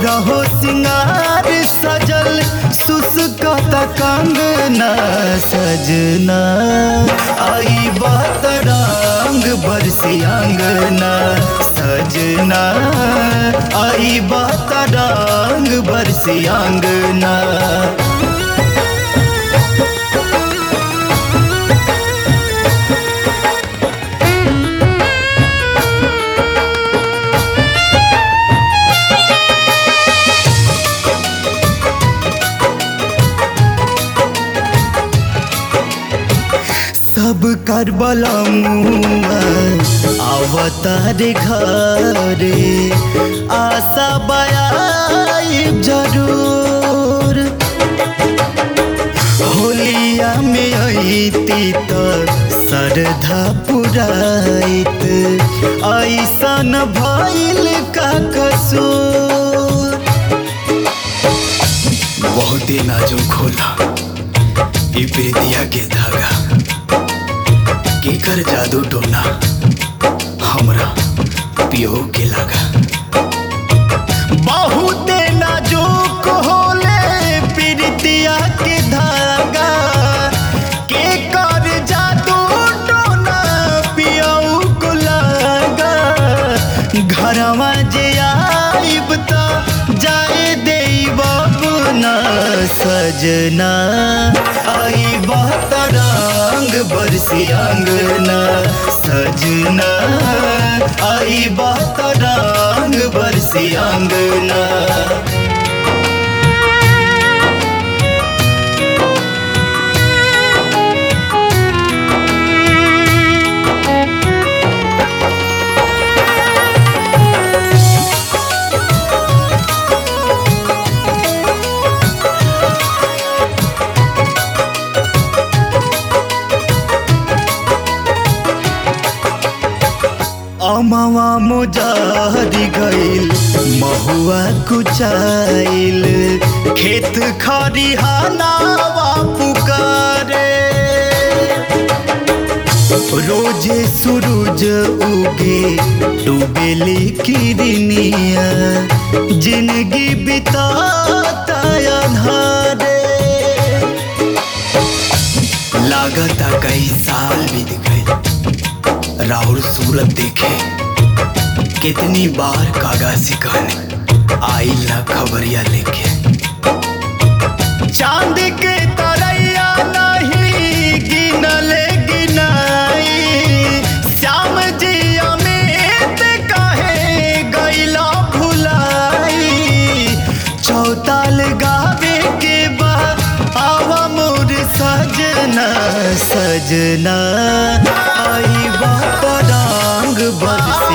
रहो सिंगार सजल सुसकत कंगना सजना आई बात रंग बरसी अंगना सजना आई बात रंग बरसी अंगना सब कर बलमुआ अवतार घरे आशा बयाई जरूर होलिया में अती तो श्रद्धा पुराइत ऐसन भइल का कसूर बहुते नाजुक होला ई प्रीतिया के धागा केकर जादू टोना हमरा पियो के लागा बहुते नाजुक होले प्रीतिया के धागा के कर जादू टोना पियऊ को लागा घरवा जे आइब त जाए देब ना सजना आई बात रंग बरसी अंगना सजना आई बात रंग बरसी अंगना अमवा मोजारी गईल महुआ कुचाइल खेत खरिहानावा पुकारे रोजे सूरज उगे डूबेली किरनिया जिंदगी बिताता अंधारे लागता कई साल बीत गए राहुल सूरत देखे कितनी बार कागा सिखाने आई ना खबरिया लेके चांद के तरैया नहीं गिनले गिनाई श्याम जी अमित कहे गैला भुलाई चौताल गावे के बाद आवा मोर सजना सजना आई बात रंग बरस